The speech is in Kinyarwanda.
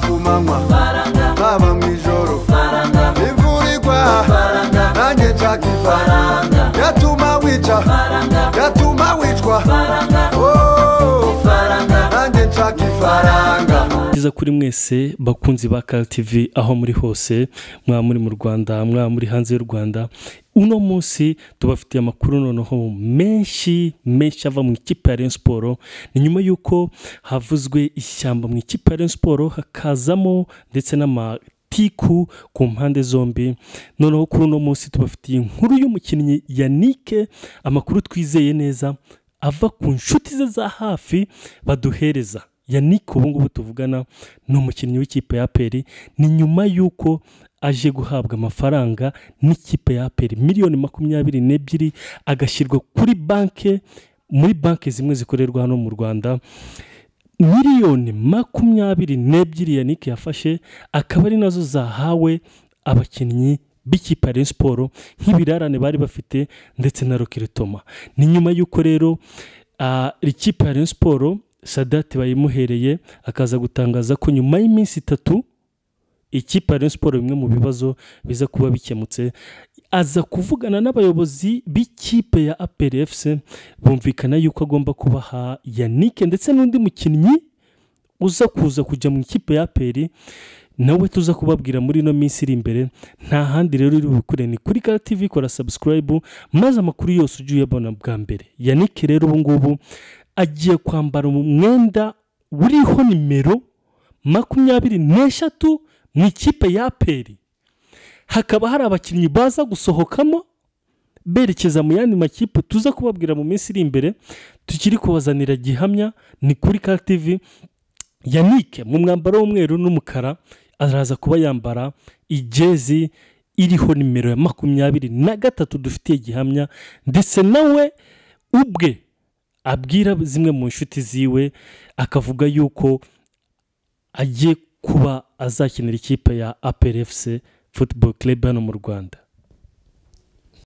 ku manywa haba mu ijoro imvura igwa nanjye nshaka ifaranga yatuma wica yatuma wicwa Oh, nanjye nshaka ifaranga byiza kuri mwese bakunzi ba TV aho muri hose mwaba muri mu rwanda mwaba muri hanze y'u rwanda uno munsi tubafitiye amakuru noneho menshi menshi ava mu ikipe ya Rayon siporo ni nyuma y'uko havuzwe ishyamba mu ikipe ya Rayon siporo hakazamo ndetse n'ama tiku ku mpande zombi noneho kuri uno munsi tubafitiye inkuru y'umukinnyi yanike amakuru twizeye neza ava ku nshuti ze za hafi baduhereza yanike ubu ngubu tuvugana ni umukinnyi w'ikipe ya aperi ni nyuma y'uko aje guhabwa amafaranga n'ikipe ya aperi miliyoni makumyabiri n'ebyiri agashyirwa kuri banke muri banki zimwe zikorerwa hano mu rwanda miliyoni makumyabiri n'ebyiri yanike yafashe akaba ari nazo zahawe abakinnyi b'ikipe ya Rayon siporo nk'ibirarane bari bafite ndetse na rokiritoma ni nyuma y'uko rero ah, ikipe ya Rayon siporo sadate bayimuhereye akaza gutangaza ko nyuma y'iminsi itatu ikipe ya Rayon siporo bimwe mu bibazo biza kuba bikemutse aza kuvugana n'abayobozi b'ikipe ya aperi efuse bumvikana yuko agomba kubaha yanike ndetse n'undi mukinnyi uza kuza kujya mu ikipe ya aperi nawe tuza kubabwira muri ino minsi iri imbere nta handi rero uri bukure ni kuri kara tv kora sabusikarayibu maze amakuru yose ujye uyabona bwa mbere yanike rero ubu ngubu agiye kwambara umwenda uriho nimero makumyabiri n'eshatu mu ikipe ya aperi hakaba hari abakinnyi baza gusohokamo berekeza mu yandi makipe tuza kubabwira mu minsi iri imbere tukiri kubazanira gihamya ni kuri ka tv yanike mu mwambaro w'umweru n'umukara araza kuba yambara ijezi iriho nimero ya makumyabiri na gatatu dufitiye gihamya ndetse nawe ubwe abwira zimwe mu nshuti ziwe akavuga yuko agiye kuba azakinira ikipe ya aperi efuse futuboro club hano mu rwanda